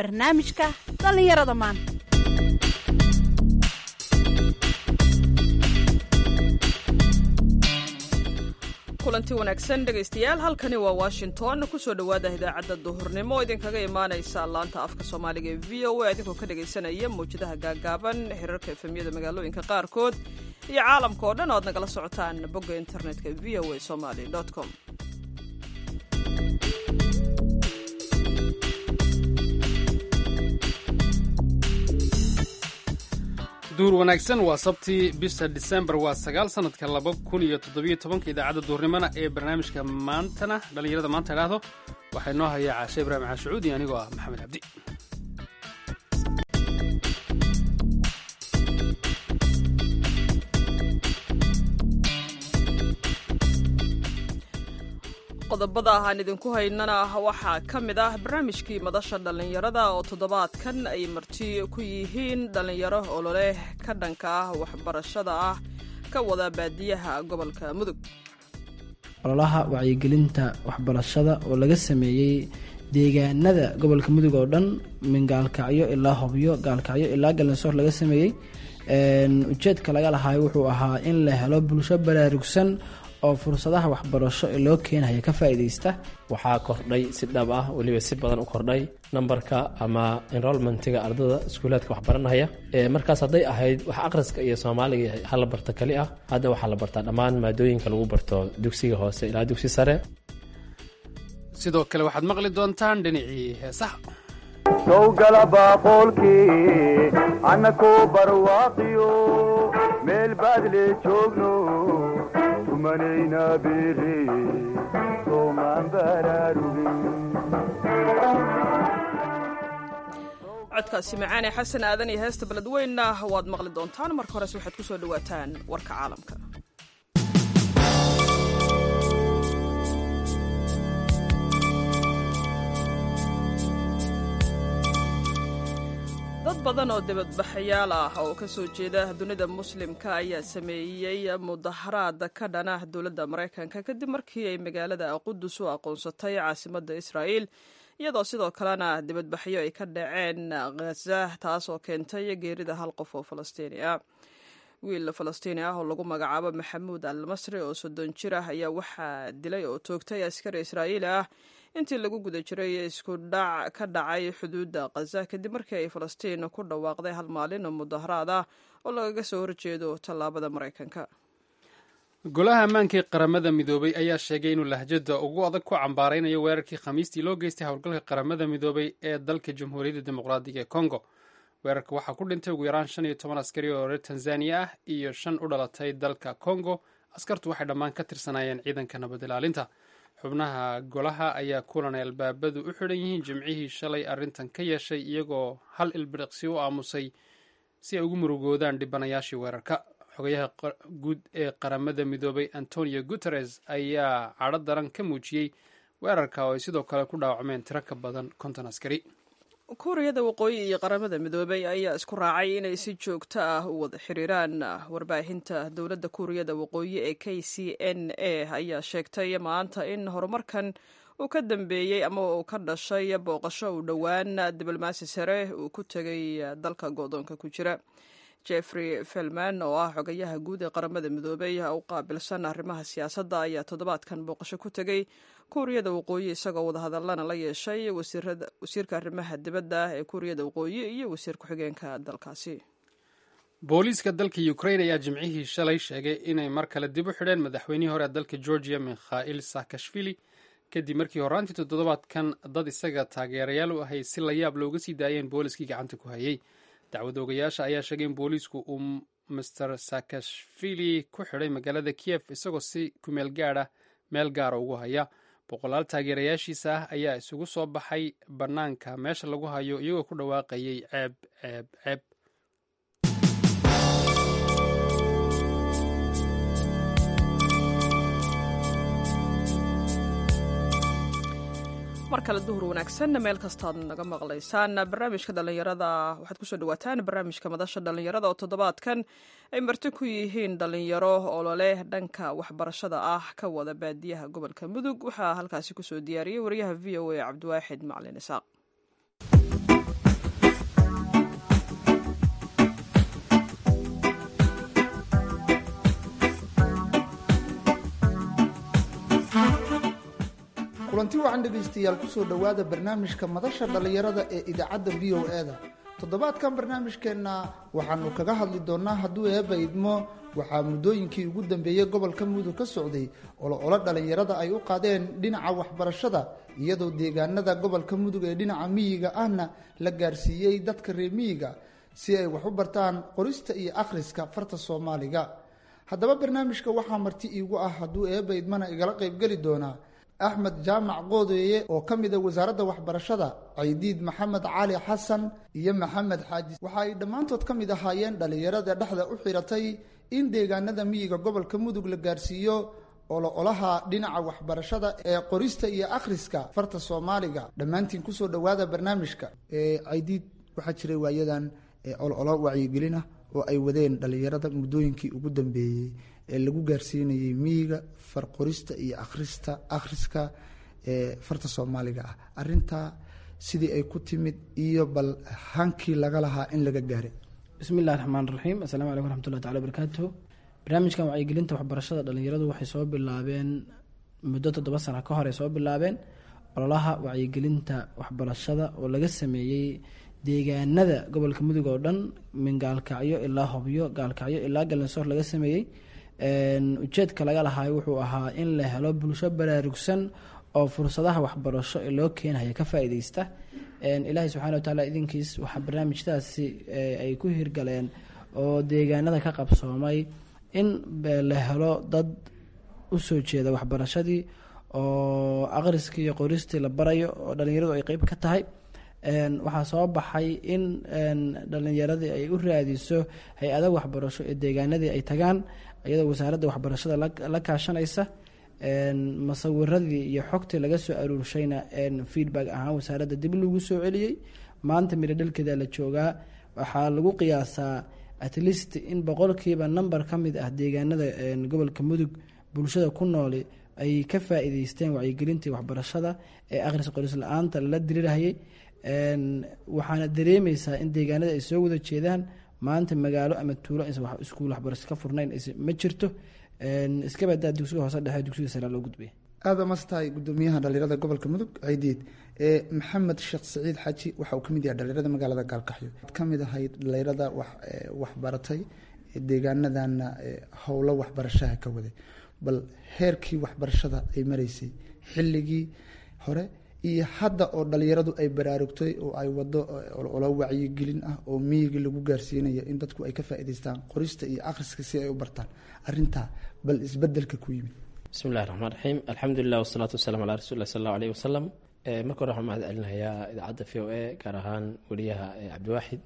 barnaamijka dhallinyarada maanta kulanti wanaagsan dhegaystayaal halkani waa washington kusoo dhowaada idaacadda duhurnimo oo idinkaga imaanaysa laanta afka soomaaliga ee v o a idinkoo ka dhagaysanaya mawjadaha gaagaaban xiriirka efemyada magaalooyinka qaarkood iyo caalamka oo dhan o ad nagala socotaan bogga internetka v o a somaly com duur wanaagsan waa sabtii bisha disembar waa sagaal sanadka laba kun iyo toddobiyo tobanka idaacadda duurnimona ee barnaamijka maantana dhallinyarada maanta idhaahdo waxaa inoo hayaa caashe ibraahim caashucuudi anigoo ah maxamed cabdi qodobada aan idinku haynana waxaa ka mid ah barnaamijkii madasha dhallinyarada oo toddobaadkan ay marti ku yihiin dhallinyaro ololeh ka dhanka ah waxbarashada ah ka wada baadiyaha gobolka mudug ololaha wacyigelinta waxbarashada oo laga sameeyey deegaanada gobolka mudug oo dhan min gaalkacyo ilaa hobyo gaalkacyo ilaa galansoor laga sameeyey ujeedka laga lahaay wuxuu ahaa in la helo bulsho baraarugsan oo fursadaha waxbarasho ee loo keenaya ka faa'iidaysta waxaa kordhay si dhab ah weliba si badan u kordhay nambarka ama enrolmentiga ardada iskuulaadka waxbaranaya markaas hadday ahayd wax akhriska iyo soomaaliga hala barta keli ah hadda waxaa la bartaa dhammaan maadooyinka lagu barto dugsiga hoose ilaa dugsi sare sidoo kale waxaad maqli doontaan dhinacii heesaha sowgala baaqoolkii annakoo barwaaqiyo meel baadle joogno tumanayna biri soomaan baraarugin codkaasi macaane xasan aadan iyo heesta beledweynna waad maqli doontaan marka horese waxaad ku soo dhowaataan warka caalamka dad badan oo dibadbaxayaal ah oo ka soo jeeda dunida muslimka ayaa sameeyey mudaharaad ka dhana dowladda maraykanka kadib markii ay magaalada qudus u aqoonsatay caasimadda israa'iil iyadoo sidoo kalena dibadbaxyo ay ka dhaceen khaza taas oo keentay geerida hal qof oo falastiini ah wiil falastiini ah oo lagu magacaabo maxamuud al masri oo soddon jir ah ayaa waxaa dilay oo toogtay askari israa'iili ah intii lagu guda jiray isku dhac ka dhacay xuduudda khaza kadib markii ay falastiin ku dhawaaqday hal maalin oo mudaharaad ah oo lagaga soo horjeedo tallaabada maraykanka golaha ammaankii qaramada midoobay ayaa sheegay inuu lahjada ugu adag ku cambaaraynayo weerarkii khamiistii loo geystay howlgalka qaramada midoobay ee dalka jamhuuriyadda dimuqraadiga ee congo weerarka waxaa ku dhintay ugu yaraan shan iyo toban askari oo reer tanzaniya ah iyo shan u dhalatay dalka congo askartu waxay dhammaan ka tirsanaayeen ciidanka nabad ilaalinta xubnaha golaha ayaa kulan ay albaabadu u xidhan yihiin jimcihii shalay arrintan ka yeeshay iyagoo hal ilbiriqsi u aamusay si ay ugu murugoodaan dhibanayaashii weerarka xogayaha guud ee qaramada midoobay antonio guteres ayaa cadho daran ka muujiyey weerarka oo ay sidoo kale ku dhaawacmeen tiro ka badan konton askari kuuriyada waqooyi iyo qaramada midoobay ayaa isku raacay inay si joogto ah u wada xiriiraan warbaahinta dowladda kuuriyada waqooyi ee k c n a ayaa sheegtay maanta in horumarkan uu ka dambeeyey ama uu ka dhashay booqasho uu dhowaan diblomaasi sare uu ku tegay dalka go-doonka ku jira jeffrey felman oo ah xogayaha guud ee qaramada midoobay u qaabilsan arrimaha siyaasadda ayaa toddobaadkan booqasho ku tegey kuuriyada waqooyi isagoo wadahadallana la yeeshay wasiirka arrimaha dibadda ee kuuriyada waqooyi iyo wasiir ku-xigeenka dalkaasi booliiska dalka ukrain ayaa jimcihii shalay sheegay inay mar kale dib u xidheen madaxweynihii hore ee dalka georgia mikhail saakashvili kadib markii horaantii toddobaadkan dad isaga taageerayaal u ahay si la yaab looga sii daayeen booliiskii gacanta ku hayay dacwad oogayaasha ayaa sheegay in booliisku uu master saakashvili ku xidhay magaalada kiev isagoo si kumeel gaadha meel gaara ugu haya boqolaal taageerayaashiisa ah ayaa isugu soo baxay bannaanka meesha lagu hayo iyagoo ku dhawaaqayay ceeb ceeb ceeb mar kale duhur wanaagsan meel kastaad naga maqlaysaan barnaamijka dhallinyarada waxaad kusoo dhawaataan barnaamijka madasha dhallinyarada oo toddobaadkan ay marti ku yihiin dhallinyaro ololeh dhanka waxbarashada ah ka wada baadiyaha gobolka mudug waxaa halkaasi kusoo diyaariyey wariyaha v o a cabdiwaaxid maclin isaaq kulanti wacan dhegaystayaal kusoo dhowaada barnaamijka madasha dhallinyarada ee idaacadda v o e da toddobaadkan barnaamijkeenna waxaanu kaga hadli doonaa hadduu eeba idmo waxaa muddooyinkii ugu dambeeyey gobolka mudug ka socday olo-olo dhallinyarada ay u qaadeen dhinaca waxbarashada iyadoo deegaanada gobolka mudug ee dhinaca miyiga ahna la gaarsiiyey dadka reer miyiga si ay wax u bartaan qorista iyo akhriska farta soomaaliga haddaba barnaamijka waxaa marti iigu ah hadduu eeba idmana igala qaybgeli doonaa axmed jaamac qoodeeye oo ka mid a wasaaradda waxbarashada caydiid maxamed cali xasan iyo maxamed xaaji waxa ay dhammaantood ka mid ahaayeen dhallinyarada dhexda u xiratay in deegaanada miyiga gobolka mudug la gaarsiiyo olo-olaha dhinaca waxbarashada ee qorista iyo akhriska farta soomaaliga dhammaantiin kusoo dhowaada barnaamijka caydiid waxaa jiray waayadan olo-olo wacyigelin ah oo ay wadeen dhallinyarada muddooyinkii ugu dambeeyey ee lagu gaarsiinayay miyiga farqorista iyo akhrista akhriska ee farta soomaaliga ah arintaa sidii ay ku timid iyo bal hankii laga lahaa in laga gaaray bismi illahi raxmaan raxiim assalaamu calaykum waraxmatullahi tacala barakaatu barnaamijkan wacyigelinta waxbarashada dhallinyaradu waxay soo bilaabeen muddo toddoba sana ka hor ay soo bilaabeen ololaha wacyigelinta waxbarashada oo laga sameeyey deegaanada gobolka mudug oo dhan min gaalkacyo ilaa hobyo gaalkacyo ilaa galansoor laga sameeyey ujeedka laga lahaay wuxuu ahaa in la helo bulsho baraarugsan oo fursadaha waxbarasho ee loo keenaya ka faa-ideysta ilaahay subxana wa tacaala idinkiis waxaa barnaamijyadaasi ay ku hirgaleen oo deegaanada ka qabsoomay in la helo dad usoo jeeda waxbarashadii oo aqriskii iyo qoristii la barayo oo dhalinyaradu ay qeyb ka tahay waxaa soo baxay in dhalinyaradii ay u raadiso hay-ada waxbarasho ee deegaanadii ay tagaan iyadoo wasaaradda waxbarashada la kaashanaysa masawiradii iyo xogtii laga soo aruurshayna feedback ahaan wasaaradda dib lagu soo celiyey maanta midho dhalkeeda la joogaa waxaa lagu qiyaasaa at least in boqolkiiba number ka mid ah deegaanada gobolka mudug bulshada ku nooli ay ka faa-iideysteen wacyigelintii waxbarashada ee akhris qoris la-aanta lala dirirahayay waxaana dareemeysaa in deegaanada ay soo wada jeedaan maanta magaalo ama tuulo aysan iskuul waxbarasho ka furnayn ma jirto iska badaa dugsiga hoose dhexe dugsiga sare loo gudbaya aada mastahay gudoomiyaha dhalinyarada gobolka mudug ciidiid maxamed sheekh saciid xaji waxa uu kamid yahay dhalinyarada magaalada gaalkaxyo ka mid ahayd dhalinyarada waxbaratay deegaanadana howlo waxbarashaha ka waday bal heerkii waxbarashada ay mareysay xilligii hore iyo hadda oo dhalinyaradu ay baraarugtay oo ay wado olo wacyigelin ah oo miyiga lagu gaarsiinayo in dadku ay ka faa-iideystaan qorista iyo akhriska si ay u bartaan arintaa bal isbedelka ku yimid bismi illahi raxmaan raxiim alxamdulilah wasalaatu wasalaam calaa rasuuli lah sal allahu aleyh wasalam marka hore waxaan mahad celinayaa idaacadda v o a gaar ahaan weliyaha cabdiwaaxid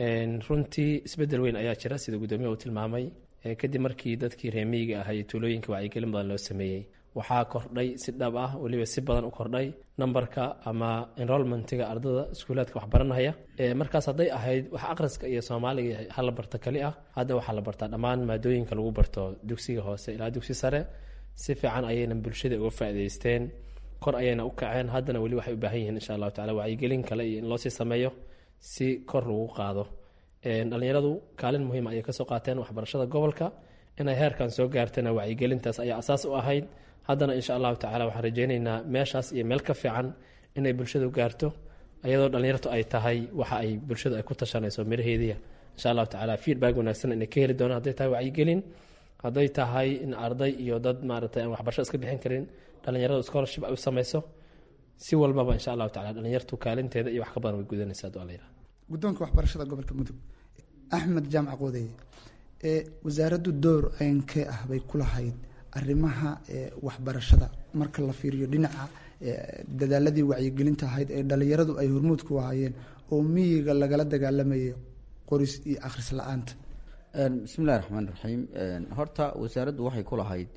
runtii isbedel weyn ayaa jira sida guddoomiyaha uu tilmaamay kadib markii dadkii reemiyiga ahaa iyo tuulooyinka wacyigelin badan loo sameeyey waxaa kordhay si dhab ah weliba si badan u kordhay nambarka ama enrolmentiga ardada iskuulaadka waxbaranaya markaas hadday ahayd wax akhriska iyo soomaaliga hala barta kali ah hadda waxaa la bartaa dhammaan maadooyinka lagu barto dugsiga hoose ilaa dugsi sare si fiican ayayna bulshada uga faa-iideysteen kor ayayna u kaceen haddana weli waxay u baahan yihiin insha allahu tacala wacyigelin kale iyo in loosii sameeyo si kor lagu qaado dhalinyaradu kaalin muhiima ayay kasoo qaateen waxbarashada gobolka inay heerkan soo gaartana wacyigelintaas ayaa asaas u ahayd haddana insha allahu tacala waxaan rajeyneynaa meeshaas iyo meel ka fiican inay bulshadu gaarto iyadoo dhalinyartu ay tahay waxa ay bulshadu ay ku tashanayso miraheediya insha allahu tacala feedback wanaagsan inay ka heli doonaan hadday tahay wacyigelin hadday tahay in arday iyo dad maaragtay aan waxbarasho iska bixin karin dhalinyaradu scholarship ay u sameyso si walbaba insha allahu tacala dhalinyartu kaalinteeda iyo wax ka badan way gudanaysaa haduu alla yidhaha guddoonka waxbarashada gobolka mudug axmed jaamac qoodeye ee wasaaraddu door ceynkee ah bay ku lahayd arrimaha waxbarashada marka la fiiriyo dhinaca dadaaladii wacyigelinta ahayd ee dhalinyaradu ay hormuud ku ahaayeen oo miyiga lagala dagaalamayay qoris iyo akhris la-aanta bismillahi raxmaan raxiim horta wasaaraddu waxay ku lahayd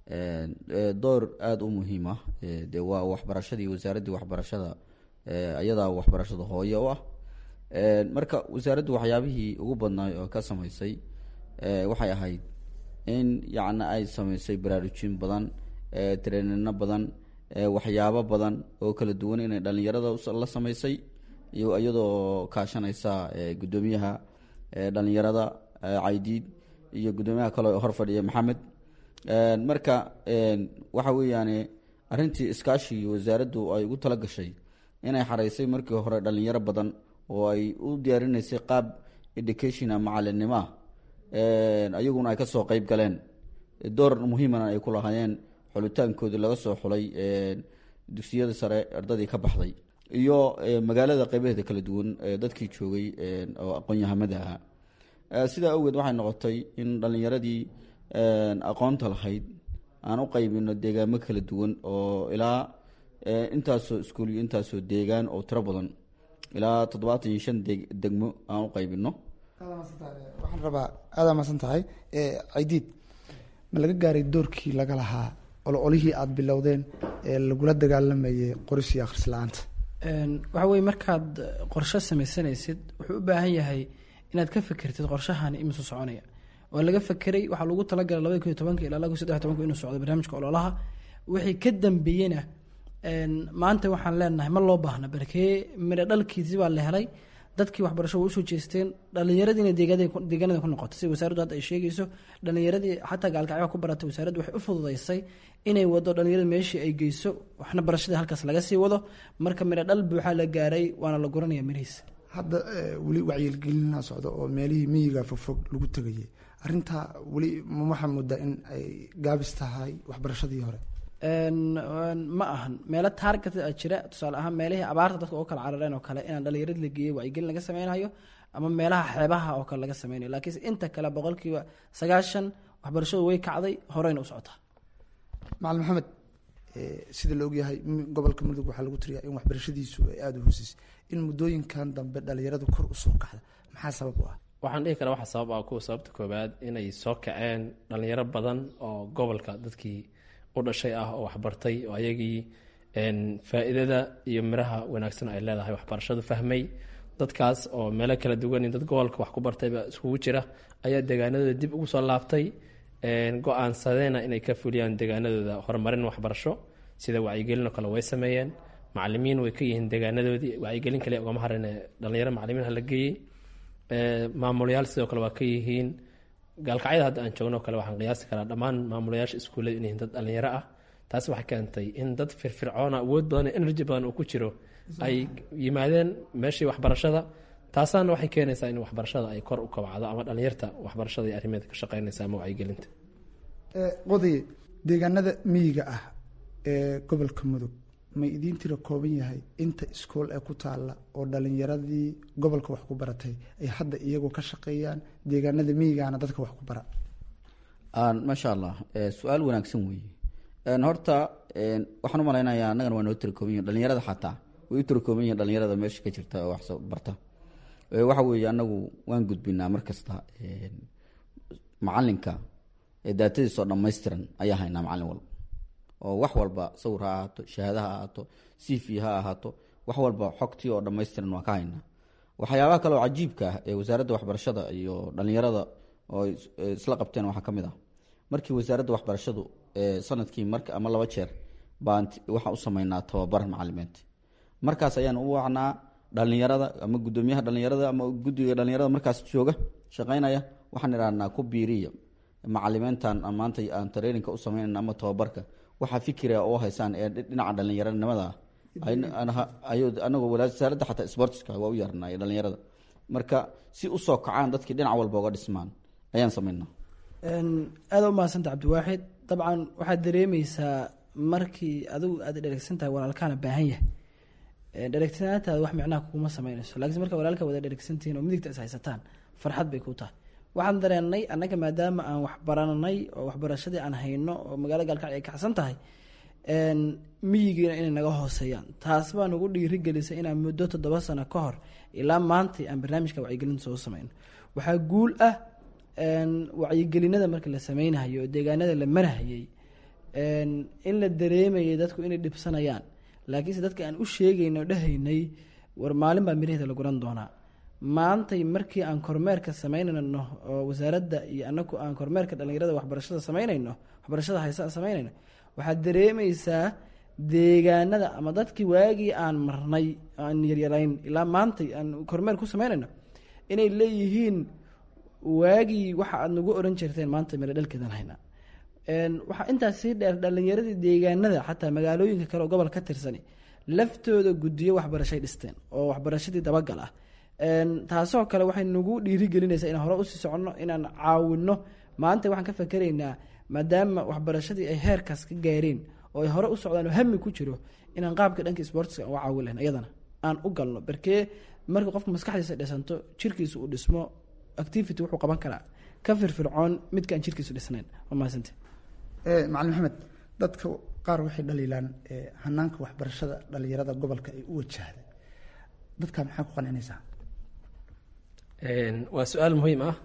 door aada u muhiim ah de waa waxbarashadii wasaaraddii waxbarashada iyadaa waxbarashada hooye u ah marka wasaaraddu waxyaabihii ugu badnaay oo ka sameysay waxay ahayd in yacni ay sameysay baraarujin badan treenino badan waxyaabo badan oo kala duwan inay dhalinyarada la sameysay iyo iyadoo kaashanaysa guddoomiyaha dhalinyarada caydiid iyo guddoomiyaha kale oo hor fadhiya maxamed marka waxa weeyaane arrintii iskaashi wasaaraddu ay ugu tala gashay inay xareysay markii hore dhalinyaro badan oo ay u diyaarinaysay qaab educationa macalinimo ah ayaguna ay kasoo qeyb galeen door muhiimana ay ku lahaayeen xulitaankoodii laga soo xulay dugsiyada sare ardadii ka baxday iyo magaalada qeybaheeda kala duwan dadkii joogay oo aqoon-yahamada ahaa sidaa awgeed waxay noqotay in dhalinyaradii aqoonta lahayd aan u qeybino deegaamo kala duwan oo ilaa intaasoo iskuul iyo intaasoo deegaan oo tiro badan ilaa toddobaatan iyo shan deg degmo aan u qeybino waxaan rabaa aadaa maadsan tahay cidiid ma laga gaaray doorkii laga lahaa ololihii aada bilowdeen ee lagula dagaalamayay qoris iyo akhris la-aanta waxa weye markaad qorshe sameysanaysid wuxuu u baahan yahay inaad ka fekertid qorshahani imisu soconaya waa laga fekeray waxaa lagu talagalay labada kun iyo tobanka ilaa laba kun saddex tobanka inuu socdo barnaamijka ololaha wixii ka dambeeyena maanta waxaan leenahay ma loo baahna barkee midho dhalkiisi baa la helay dadkii waxbarasho way usoo jeesteen dhallinyaradiina deegaanada ku noqotay sida wasaaraddu hadda ay sheegayso dhallinyaradii xataa gaalkacyaha ku baratay wasaaraddu waxay u fududeysay inay wado dhallinyarada meeshii ay geyso waxna barashadii halkaas laga sii wado marka midho dhal buuxaa la gaaray waana la guranaya mirihiisa hadda weli wacyigelina socdo oo meelihii miyiga fogfog lagu tegayay arintaa weli waxaa moodaa in ay gaabis tahay waxbarashadii hore ma ahan meelo taarget a jira tusaale ahaan meelihii abaarta dadka oo kala carareen oo kale inaan dhalinyaradi la geeyey wacyigelin laga sameynayo ama meelaha xeebaha oo kale laga sameynayo laakiinse inta kale boqolkiiba sagaashan waxbarashadu way kacday horeyna u socotaa macalin maxamed sida la ogyahay gobolka mudug waxaa lagu tiriyaa in waxbarashadiisu ay aada u hooseysa in muddooyinkan dambe dhalinyaradu kor usoo kacda maxaa sabab u ah waxaan dhihi karaa waxaa sabab ah kuwa sababta koobaad inay soo kaceen dhalinyaro badan oo gobolka dadkii u dhashay ah oo waxbartay oo ayagii faa-iidada iyo miraha wanaagsan ay leedahay waxbarashadu fahmay dadkaas oo meelo kala duwan dad gobolka wax ku bartayba iskugu jira ayaa deegaanadooda dib ugu soo laabtay go-aansadeena inay ka fuliyaan deegaanadooda horumarin waxbarasho sida wacyigelin oo kale way sameeyeen macalimiin way ka yihiin deegaanadoodii wacyigelin kale ugama harin dhalinyaro macalimiin hala geeyey maamulayaal sidoo kale waa ka yihiin gaalkacyada hadda aan joogno kale waxaan qiyaasi karaa dhammaan maamulayaasha iskuullada in yihiin dad dhalinyaro ah taasi waxay keentay in dad firfircoona awood badan iyo energy badan uu ku jiro ay yimaadeen meeshii waxbarashada taasaana waxay keenaysaa in waxbarashada ay kor u kabacdo ama dhalinyarta waxbarashada iyo arrimeeda ka shaqeynaysa ama wacyigelinta qodaye deegaanada miyiga ah ee gobolka mudug may idiin tira kooban yahay inta iskool ee ku taalla oo dhalinyaradii gobolka wax ku baratay ay hadda iyagoo ka shaqeeyaan deegaanada miyigaana dadka wax ku bara maasha allah su-aal wanaagsan weeye horta waxaan u malaynayaa annagana waa noo tirakooban yihin dhalinyarada xataa way u tirakooban yihin dhalinyarada meesha ka jirta oo wax barta waxa weeye anagu waan gudbinaa mar kasta macalinka daatadiisoo dhammaystiran ayaa haynaa macalin walba oo wax walba sawir ha ahaato shahaada ha ahaato c v ha ahaato wax walba xogtii oo dhammaystiran waa ka haynaa waxyaabaha kale oo cajiibka ah ee wasaaradda waxbarashada iyo dhalinyarada oo isla qabteen waxaa ka mid ah markii wasaaradda waxbarashadu sanadkii mar ama laba jeer baan waxaan u sameynaa tababar macalimeed markaas ayaan u wacnaa dhalinyarada ama gudoomiyaha dhalinyarada ama guddiga dhalinyarada markaas jooga shaqeynaya waxaan idhahnaa ku biiriya macalimeyntan maanta aan tareeninka u sameynayna ama tababarka waxaa fikira oo haysaan ee dhinaca dhalinyaranimada anagoo wasaaradda xataa sportska waa u yarnay dhalinyarada marka si usoo kacaan dadkii dhinac walba uga dhismaan ayaan sameynaa aada u mahadsanta cabdiwaaxid dabcan waxaad dareemeysaa markii adigu aad dheregsan tahay walaalkaana baahan yahay dheregsanaantaada wax micnaha kuguma sameynayso lakiinse marka walaalka wada dheregsantihiin oo midigta is haysataan farxad bay ku tahay waxaan dareenay annaga maadaama aan waxbaranay oo waxbarashadii aan hayno oo magaalada gaalkacyo ay kacsan tahay miyigiina inay naga hooseeyaan taas baa nagu dhiirigelisay inaan muddo toddoba sano ka hor ilaa maantay aan barnaamijka wacyigelinta soo sameyno waxaa guul ah wacyigelinada marka la sameynayo oo deegaanada la marahayay in la dareemayay dadku inay dhibsanayaan laakiinse dadka aan u sheegayno o dhahaynay war maalin baa miraheeda la guran doonaa maantay markii aan kormeerka sameynayno oo wasaaradda iyo anagu aan kormeerka dhalinyarada waxbarashada sameynayno waxbarashada haysa sameynayno waxaad dareemeysaa deegaanada ama dadkii waagii aan marnay aan yaryarayn ilaa maantay aan kormeer ku sameynayno inay leeyihiin waagii waxa aad nagu oran jirteen maanta miro dhalkeedan haynaa waxaa intaas sii dheer dhalinyaradii deegaanada xataa magaalooyinka kale oo gobol ka tirsani laftooda guddiyo waxbarashay dhisteen oo waxbarashadii dabagal ah taasoo kale waxay nagu dhiirigelinaysaa inaan hore usii soconno inaan caawinno maanta waxaan ka fakeraynaa maadaama waxbarashadii ay heerkaas ka gaareen oo ay hore u socdaan oo hami ku jiro inaan qaabka dhanka sportska uga caawin lahayn iyadana aan u galno barkee marka qofka maskaxdiisa dhisanto jirkiisa uu dhismo activity wuxuu qaban karaa ka firfircoon midka aan jirkiisu dhisnayn waa mahadsante macalin maxamed dadka qaar waxay dhaliilaan hanaanka waxbarashada dhalinyarada gobolka ay u wajahda dadka maxaa ku qancinaysaa waa su-aal muhiim ah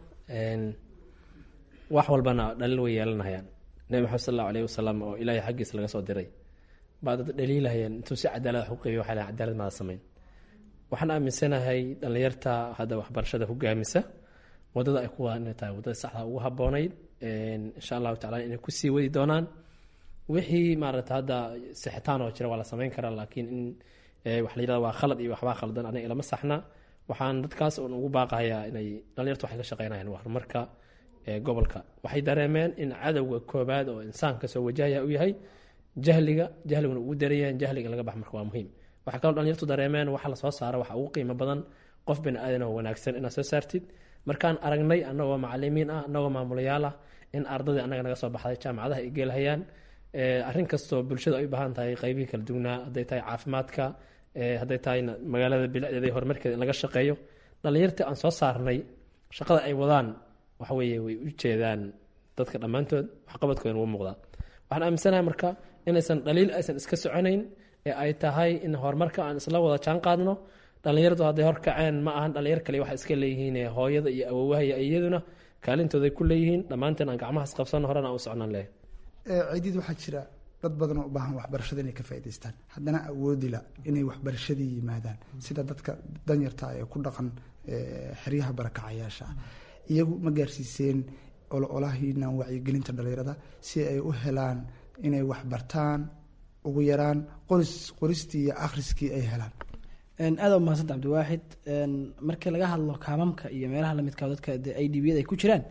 wax walbana dhaliil way yeelanayaan nebi maxamed sal allahu alayh wasalam oo ilaahay xaggiisa laga soo diray baa dad dhaliilahayeen intuu si cadaalad wax u qeybiy waxay lahayn cadaalad maada samayn waxaan aaminsanahay dhallinyarta hadda waxbarashada hogaamisa wadada ay ku wadaan inay tahay wadada saxda ugu haboonayd insha allahu tacala inay kusii wadi doonaan wixii maarata hadda sixitaan oo jira waa la samayn karaa laakiin in wax la yirahda waa khalad iyo waxbaa khaldan aniga ilama saxna waxaan dadkaas un ugu baaqayaa inay dhalinyartu waxay ka shaqeynayaan waa horumarka gobolka waxay dareemeen in cadowga koobaad oo insaanka soo wajahaya u yahay jahliga jahliguna ugu darayaan jahliga in laga bax marka waa muhiim waxaa kaloo dhalinyartu dareemeen waxa lasoo saara waxa ugu qiimo badan qof bani aadan oo wanaagsan inaad soo saartid markaan aragnay annagoo macalimiin ah annagoo maamulayaal ah in ardadii annaga naga soo baxday jaamacadaha ay geelhayaan arrin kastoo bulshada ay u baahan tahay qaybihii kala duwnaa hadday tahay caafimaadka hadday tahay magaalada bilicdeeda iyo horumarkeeda in laga shaqeeyo dhalinyartii aan soo saarnay shaqada ay wadaan waxa weeye way u jeedaan dadka dhammaantood waxqabadkoodan wuu muuqdaa waxaan aaminsanahay marka inaysan dhaliil aysan iska soconayn ee ay tahay in horumarka aan isla wada jaan qaadno dhalinyaradu hadday horkaceen ma ahan dhalinyar kale waxa iska leeyihiin hooyada iyo awowaha iyo iyaduna kaalintooday ku leeyihiin dhammaanteen aan gacmahaas qabsano horena aan u socnaan leeyahay ciidid waxaa jira dad badan oo u baahan waxbarashada inay ka faa'idaystaan haddana awoodila inay waxbarashadii yimaadaan sida dadka danyarta ee ku dhaqan xeryaha barakacayaasha ah iyagu ma gaarsiiseen ololahiinan wacyigelinta dhalinyarada si ay u helaan inay waxbartaan ugu yaraan qoris qoristii iyo akhriskii ay helaan aada u mahadsanta cabdiwaaxid markii laga hadlo kaamamka iyo meelaha lamidka dadka i d biyada ay ku jiraan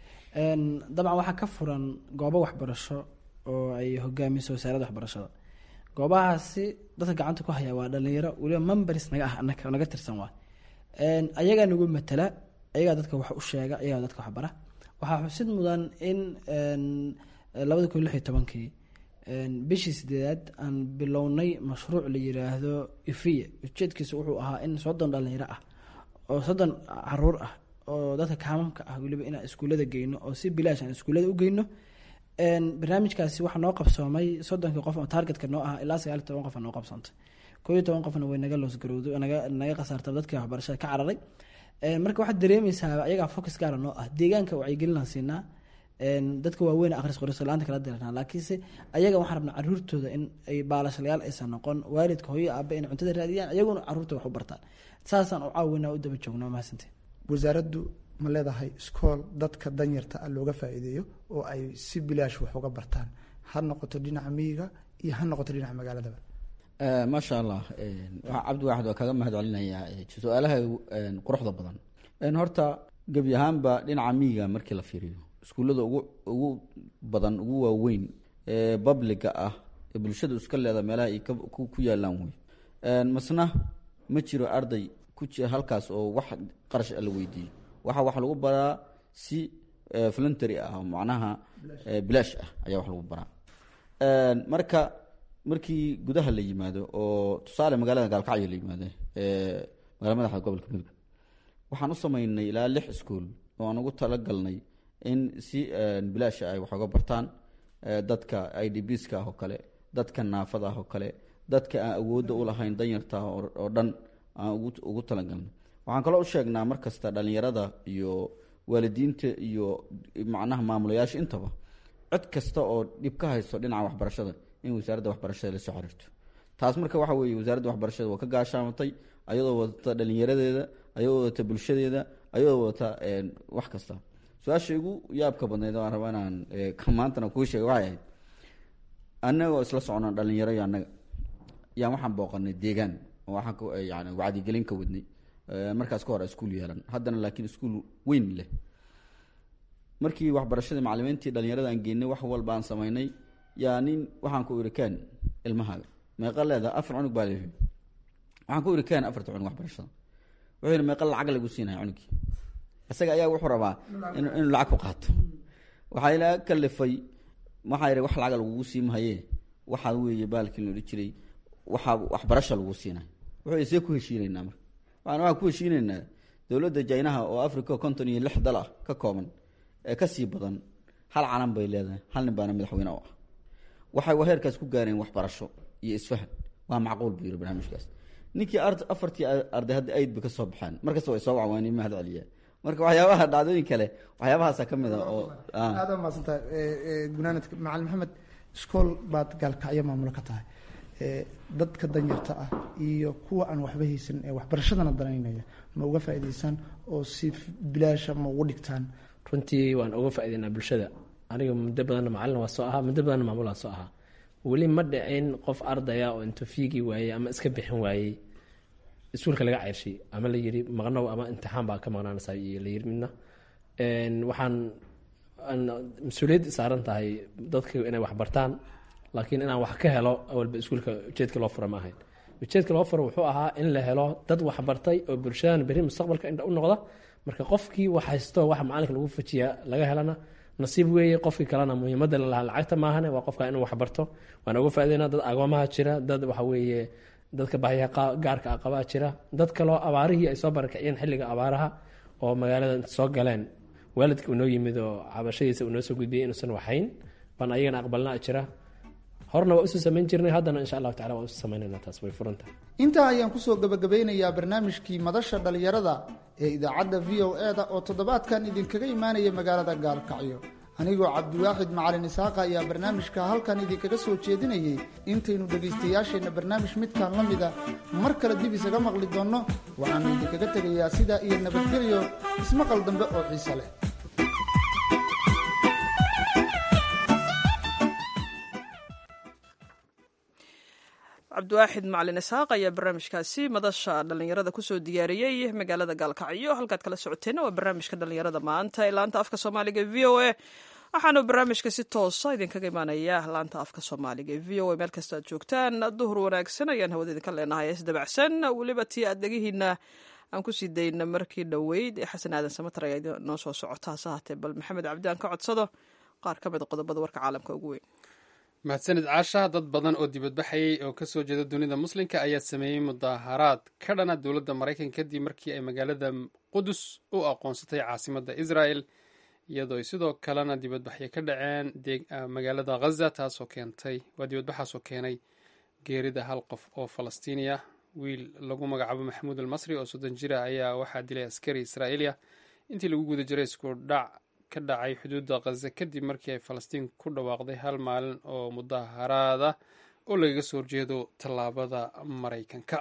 dabcan waxaa ka furan goobo waxbarasho oo ay hogaamiso wasaaradda waxbarashada goobahaasi dadka gacanta ku haya waa dhalinyaro weliba members naga ah naga tirsan waa ayagaa nagu matala ayagaa dadka wax u sheega ayagaa dadka waxbara waxaa xusid mudan in labada kun lix iyo tobankii bishii sideedaad aan bilownay mashruuc la yiraahdo ifiya ujeedkiisa wuxuu ahaa in soddon dhalinyaro ah oo soddon caruur ah oo dadka kaamamka ah weliba inaan iskuullada geyno oo si bilaash aan iskuullada u geyno barnaamijkaasi waxaa noo qabsoomay soddonkii qof oo targetka noo ah ilaa sagaal iyo toban qof noo qabsoontay koo iyo toban qofna way naga loosgarowday naga naga khasaartay dadkii waxbarashada ka cararay marka waxaad dareemeysaa ayagaa focus gaara noo ah deegaanka wacyigelinaan siinaa dadka waaweyn akhris qoris la-aanta kala diranaa laakiinse ayaga waxaan rabnaa caruurtooda in ay baalashlayaal aysan noqon waalidka hooyo aabe inay cuntada raadiyaan ayaguna caruurta wax u bartaan saasaan u caawinaa u daba joogno mahadsanti wasaaraddu ma leedahay iskool dadka danyarta ah looga faa'iideeyo oo ay si bilaash wax uga bartaan ha noqoto dhinaca miyiga iyo ha noqoto dhinaca magaaladaba maasha allah cabdi waaxid waa kaga mahad celinayaa su-aalaha quruxda badan horta gebi ahaanba dhinaca miyiga markii la fiiriyo iskuullada ugu ugu badan ugu waaweyn ee babliga ah ee bulshadu iska leeda meelaha ay ku yaalaan wey masna ma jiro arday ku jira halkaas oo wax qarash la weydiiyo waxa wax lagu baraa si voluntary ah macnaha bilaash ah ayaa wax lagu baraa marka markii gudaha la yimaado oo tusaale magaalada gaalkacyo la yimaado magala madaxda gobolka mudug waxaan u sameynay ilaa lix iskuol oo aan ugu talagalnay in si bilaasha ay wax uga bartaan dadka i d bska ah oo kale dadka naafada ah oo kale dadka aan awoodda u lahayn danyarta oo dhan aan ugu talagalnay waxaan kaloo u sheegnaa mar kasta dhalinyarada iyo waalidiinta iyo macnaha maamulayaasha intaba cid kasta oo dhib ka haysto dhinaca waxbarashada in wasaaradda waxbarashada lasoo xiriirto taas marka waxa weeye wasaaradda waxbarashada waa ka gaashaamatay ayadoo wadata dhalinyaradeeda ayadoo wadata bulshadeeda ayadoo wadata wax kasta su-aasha igu yaabka badneyd waan rabaa inaan maantana kuu sheega waxay ahayd annagoo isla socnaa dhalinyaro iyo annaga yaan waxaan booqanay deegaan oo waxaan yani wacdigelin ka wadnay markaas ka hor iskuul yeelan haddana laakiin iskuul weyn leh markii waxbarashadii macalimiintii dhalinyarada aan geynay wax walba aan samaynay yaa nin waxaan ku iri ken ilmahaaga meeqa leeda afar cunug baa leeyahay waxaan ku iri ken afarta cunug waxbarashada wuxuu yidhi meeqa lacag lagu siinaya cunugii isaga ayaa wuxuu rabaa inu inuu lacag ku qaato waxaa ilaa kalifay waxaa yidhi wax lacaga lagugu sii mahaye waxaa weeye baalkii la odhan jiray waxaa waxbarasha lagu siinay wuxuu see ku heshiinaynaa marka waxaan waxaan ku heshiinaynaa dowladda jaynaha oo africa konton iyo lix dal ah ka kooban ee kasii badan hal calan bay leedahay hal nin baana madaxweyne u ah waxay heerkaas ku gaareen waxbarasho iyo isfahan waa macquul buu yiri barnaamijkaas ninkii ar afartii arday hadda aid ba kasoo baxaan markasta way soo wacwaani mahad celiyaa marka waxyaabaha dhacdooyin kale waxyaabahaasa ka mid a oo aada maadsantahay gunaanadka macalin maxamed iskool baad gaalkacyo maamulo ka tahay dadka danyarta ah iyo kuwa aan waxba haysan ee waxbarashadana danaynaya ma uga faa'iidaysaan oo si bilaasha ma ugu dhigtaan runtii waan uga faa'idaynaa bulshada aniga muddo badanna macalin waa soo ahaa muddo badanna maamul waa soo ahaa weli ma dhicin qof ardaya oo intuu fiigi waayey ama iska bixin waayey iskuulka laga ceyrshay ama la yiri maqnow ama imtixaan baa ka maqnaanaysa iyo la yiri midna waxaan mas-uuliyad saaran tahay dadka inay wax bartaan laakiin inaan wax ka helo awalba iskuulka ujeedka loo fura ma ahayn ujeedka loo fura wuxuu ahaa in la helo dad wax bartay oo bulshadan beri mustaqbalka indha u noqda marka qofkii wax haysto waxa macalinka lagu fajiya laga helana nasiib weeye qofkii kalena muhiimada lalahaa lacagta maahane waa qofka inuu wax barto waan uga faaideyna dad agoomaha jira dad waxa weeye dadka bahyaha gaarka a qabaa jira dad kaloo abaarihii ay soo barakiciyeen xilliga abaaraha oo magaalada soo galeen waalidka unoo yimid oo cabashadiisa unoo soo gudbiyay inuusan waxayn baan ayagana aqbalnaa jira horna waa usoo samayn jirnay haddana insha allahu tacala waa usoo samaynayna taas way furantahay intaa ayaan kusoo gabagabeynayaa barnaamijkii madasha dhalinyarada ee idaacadda v o e da oo toddobaadkan idinkaga imaanaya magaalada gaalkacyo anigoo cabdiwaaxid macalin isaaqa ayaa barnaamijka halkan idinkaga soo jeedinayay intaynu dhegaystayaasheenna barnaamij midkan la mida mar kale dib isaga maqli doonno waxaanu idinkaga tegayaa sidaa iyo nabadgelyo ismaqal dambe oo xiise leh cabdiwaaxid macalin isxaaq ayaa barnaamijkaasi madasha dhallinyarada kusoo diyaariyey magaalada gaalkacyo halkaad kala socoteenna waa barnaamijka dhallinyarada maanta ee laanta afka soomaaliga v o a waxaanu barnaamijka si toosa idinkaga imaanaya laanta afka soomaaliga ee v o a meel kasta aad joogtaan duhur wanaagsan ayaan hawada idinka leenahay isdabacsan weliba tii aad dhegihiina aan kusii dayna markii dhoweyd ee xasan aadan samatar ayaa noo soo socota hase haatee bal maxamed cabdi aan ka codsado qaar ka mid qodobada warka caalamka ugu weyn mahadsanid caasha dad badan oo dibadbaxayay oo kasoo jeeda dunida muslimka ayaa sameeyey mudaaharaad ka dhana dowladda maraykanka kadib markii ay magaalada qudus u aqoonsatay caasimadda israel iyadoo ay sidoo kalena dibadbaxyo ka dhaceen magaalada ghaza taasoo keentay waa dibadbaxaasoo keenay geerida hal qof oo falastiini ah wiil lagu magacaabo maxamuud almasri oo soddon jira ayaa waxaa dilay askari israa'iiliya intii lagu guda jiray isku dhac ka dhacay xuduudda khaza kadib markii ay falastiin ku dhawaaqday hal maalin oo mudaharaada oo lagaga soo horjeedo tallaabada maraykanka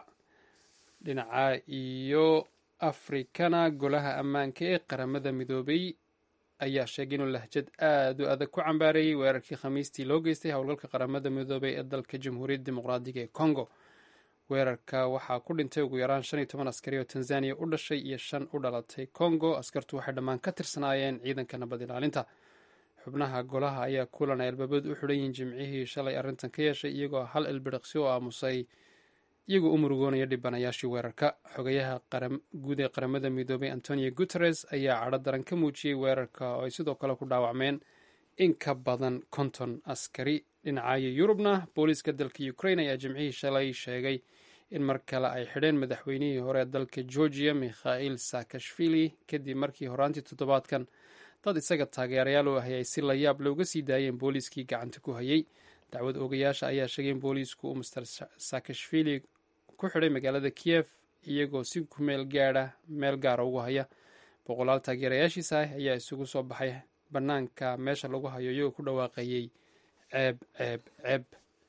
dhinaca iyo afrikana golaha ammaanka ee qaramada midoobay ayaa sheegay inuu lahjad aada u adag ku cambaareeyey weerarkii khamiistii loo geystay howlgalka qaramada midoobay ee dalka jamhuuriyadda dimuqraadiga ee congo weerarka waxaa ku dhintay ugu yaraan shan iyo toban askari oo tanzaniya u dhashay iyo shan u dhalatay congo askartu waxay dhammaan ka tirsanaayeen ciidanka nabad ilaalinta xubnaha golaha ayaa kulan ay albaabadu u xidhan yihiin jimcihii shalay arrintan ka yeeshay iyagoo hal ilbiriqsi oo aamusay iyagoo u murugoonaya dhibanayaashii weerarka xogayaha guud ee qaramada midoobay antonio guteres ayaa cadho daran ka muujiyey weerarka oo ay sidoo kale ku dhaawacmeen in ka badan konton askari dhinacayo yurubna booliiska dalka ukraine ayaa jimcihii shalay sheegay in mar kale ay xidheen madaxweynihii hore dalka georgia mikhail saakashvili kadib markii horaantii toddobaadkan dad isaga taageerayaal u ahay ay si layaab looga sii daayeen booliiskii gacanta ku hayay dacwad oogayaasha ayaa sheegay in booliisku uu master saakashvili ku xidhay magaalada kiyef iyagoo si ku meel gaadha meel gaara ugu haya boqolaal taageerayaashiisa ah ayaa isugu soo baxay bannaanka meesha lagu hayo iyagoo ku dhawaaqayey ceeb ceeb ceeb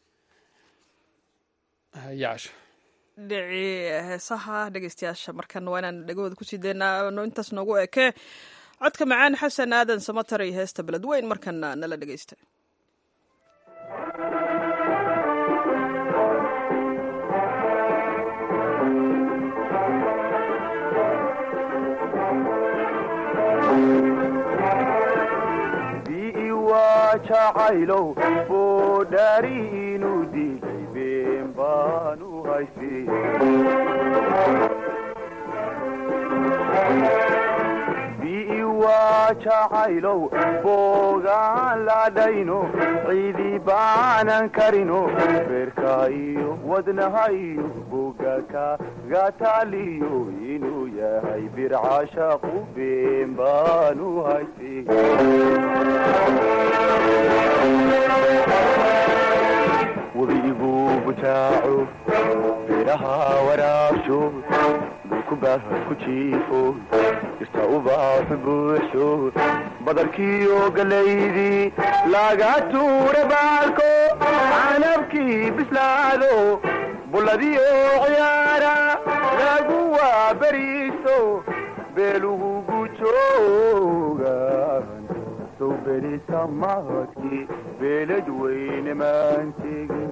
yaasha dhicii heesaha dhegeystayaasha markan waa inaan dhegahooda kusii deynaa intaas noogu eke codka macaan xasan aadan samatar iyo heesta beledweyn markana nala dhegeysta waa jacaylow boodhaari inuu diiday been baanu haystay bii waa jacaylow boogaan ladhayno ciidii baanan karino beerka iyo wadnaha iyo boga kagataaliyo inuu yahay bircashaqu been baanu haystay webigu bujaaco beeraha waraabsho dhulkubaha ku jiifo jirta ubaaxu buuxsho badarkiiyo galaydii laga tuura baalko canabkii bislaado bulladiyo ciyaara lagu waa beriiso beelugu gujoogan sow berisa mahadkii beelad weyne maantegin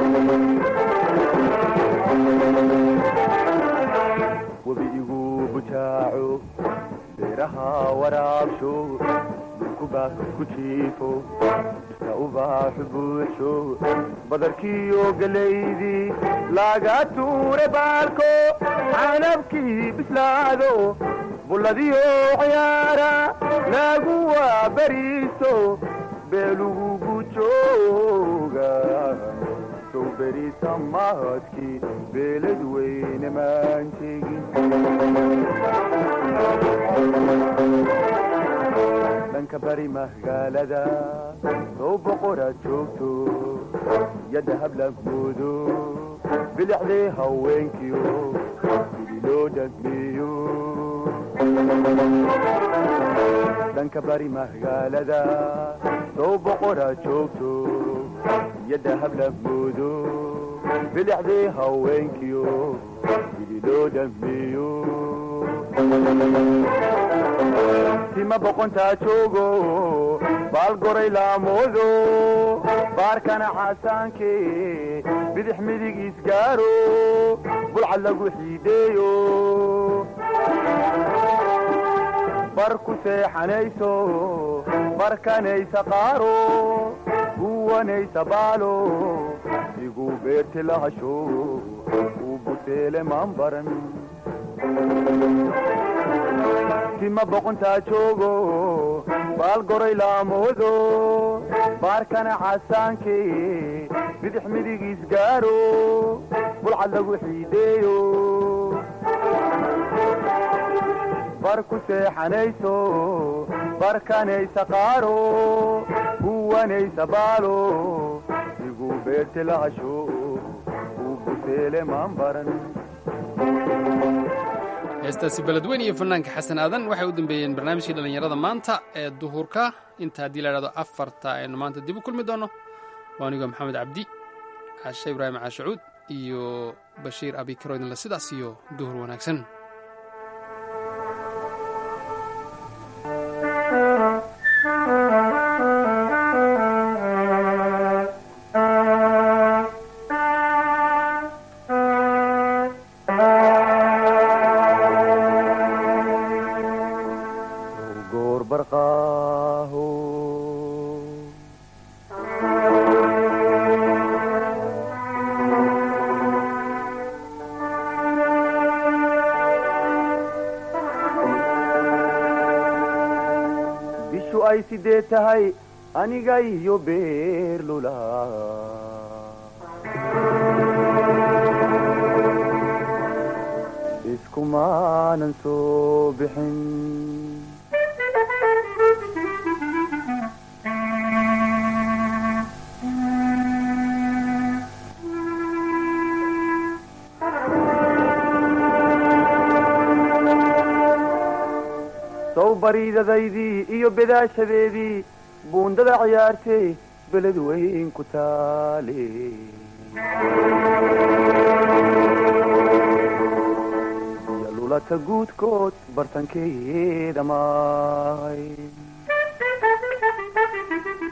webiigu bujaaco beeraha waraabsho dhulkubaas ku jiifo jirta ubaaxu buuxsho badarkiiyo galaydii laga tuure baalko canabkii bislaado bulladiyo ciyaara lagu waa beriiso beelugu gujooga sow berisa mahadkii beelad weyne maantegin dhanka bari magaalada sow boqoraad joogto yadda hablagoodo bilixdii haweenkiyo sidii loo dhagmeeyo dhanka bari magaalada sow boqoraad joogto yadda hablagoodo bilixdii haweenkiyo sidii loo dhagmeeyo tima boqontaa joogo baal goray laamoodo baarkana xasaanke bidix midig isgaaro bulcad lagu xiidheeyo bar ku seexanayso barkanaysa qaaro guwanaysa baalo igu beerti lahasho uu buseele maan baran tima boqontaa joogo baal goray laamoodo baarkana xasaanke bidix midig isgaaro bulcad lagu xiidheeyo bar ku seexanayso barkanaysa qaaro guwanaysa baalo igu beerti lahasho uu buseele maan baran heestaasi beledweyn iyo fanaanka xasan aadan waxay u dambeeyeen barnaamijkii dhallinyarada maanta ee duhurka inta haddii la idhahdo afarta aynu maanta dib u kulmi doonno waa anigoo maxamed cabdi caashe ibraahim caashacuud iyo bashiir abikaro idinle sidaas iyo duhur wanaagsan goor barqaaho bishu ay sidee tahay aniga iyo beerlula iskumaanan soo bixin sow bariidadaydii iyo bedaashadeedii buundada ciyaartay beled weyn ku taale iyo lulata guudkood bartankeeda maay